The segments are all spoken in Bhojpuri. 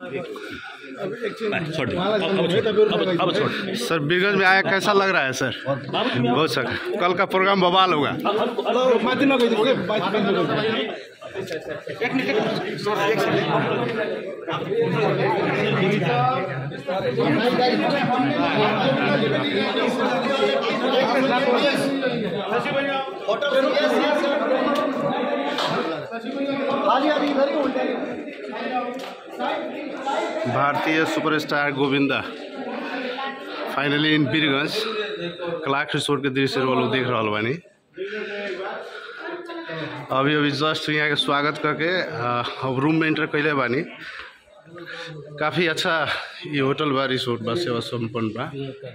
छोड़ दे अब अब छोड़ अब अब छोड़ सर बीरगंज में आया कैसा लग रहा है सर बहुत सर कल का प्रोग्राम बवाल होगा भारतीय superstar Govinda finally in Birgunj क्लाक रिसोर्ट के दृश्य वो लोग देख रहा बानी अभी अभी जस्ट यहाँ के स्वागत करके अ, अब रूम में एंटर कैले बानी काफ़ी अच्छा ये होटल बा रिसोर्ट बा सेवा संपन्न बा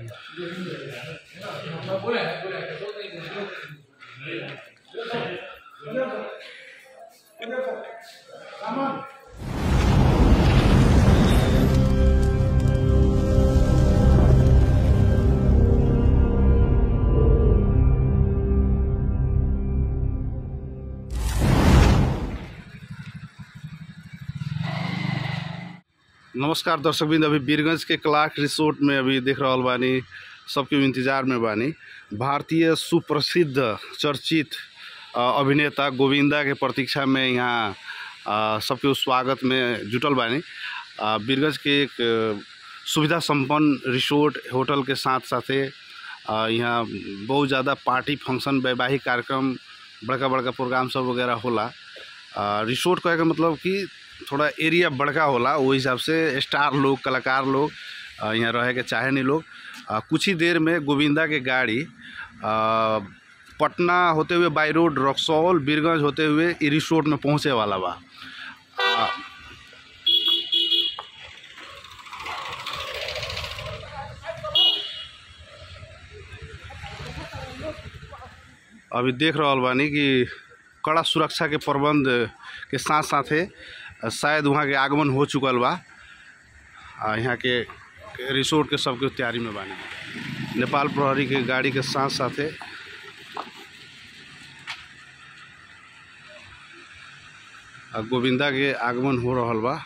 नमस्कार दर्शकबिंद अभी बीरगंज के क्लाक रिसोर्ट में अभी देख रहल बानी सबके इंतजार में बानी भारतीय सुप्रसिद्ध चर्चित अ, अभिनेता गोविंदा के प्रतीक्षा में यहाँ अ, सबके स्वागत में जुटल बानी अ, बीरगंज के एक अ, सुविधा संपन्न रिसोर्ट होटल के साथ साथे अ, यहाँ बहुत ज़्यादा पार्टी फंक्शन वैवाहिक कार्यक्रम बड़का बड़का प्रोग्राम सब वगैरह होला अ, रिसोर्ट कहे के मतलब कि थोड़ा एरिया बड़का होला ओहि हिसाब से स्टार लोग कलाकार लोग अ, यहाँ रहे के चाहे नहीं लोग अ, कुछ ही देर में गोविंदा के गाड़ी अ, पटना होते हुए बाई रोड रक्सौल बीरगंज होते हुए ई रिसोर्ट में पहुँचे वाला बा अ, अभी देख रहल बानी कि कड़ा सुरक्षा के प्रबंध के साथ साथे शायद वहाँ के आगमन हो चुकल बा आ यहाँ के रिसोर्ट के सबके तैयारी में बानी नेपाल प्रहरी के गाड़ी के साथ साथे आ गोविंदा के आगमन हो रहल बा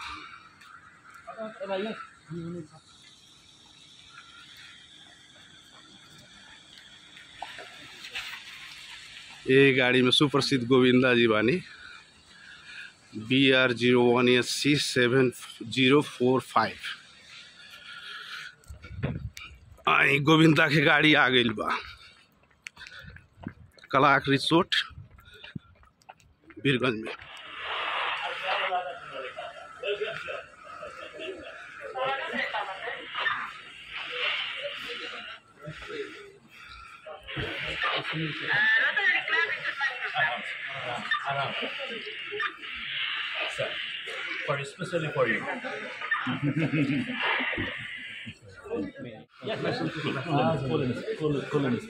ये गाड़ी में सुप्रसिद्ध गोविंदा जी बानी B R zero one S C seven zero four five आई गोविंदा के गाड़ी आ गई बा कलाक रिसोर्ट बीरगंज में for especially for you yes yes ah colonies col- colonies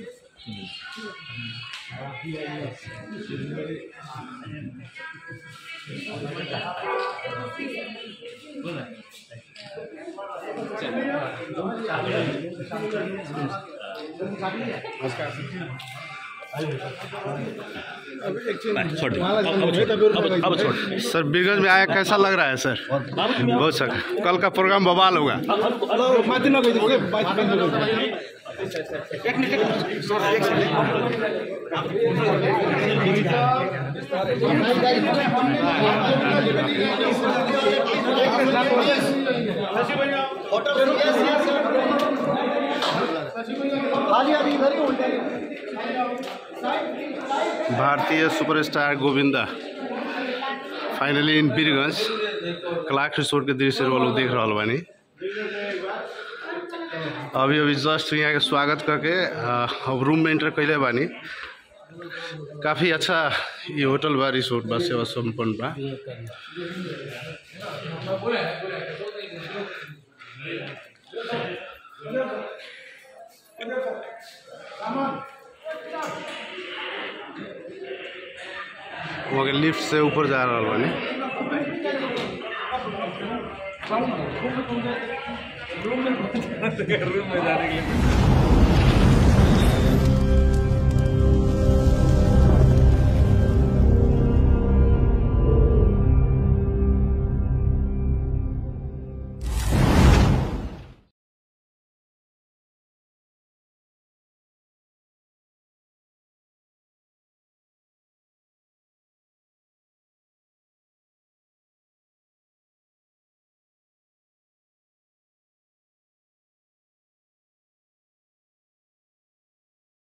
छोड़ दे अब अब छोड़ अब अब छोड़ सर बीरगंज में आया कैसा लग रहा है सर बहुत सर कल का प्रोग्राम बवाल होगा भारतीय superstar Govinda finally in Birgunj क्लाक रिसोर्ट के दृश्य वो लोग देख रहल बानी अभी अभी जस्ट यहाँ के स्वागत करके अ, अब रूम में एंटर कैले बानी काफ़ी अच्छा ये होटल बा रिसोर्ट बा सेवा संपन्न बा वहाँ के लिफ्ट से ऊपर जा रहल बानी रूम में जाने के लिए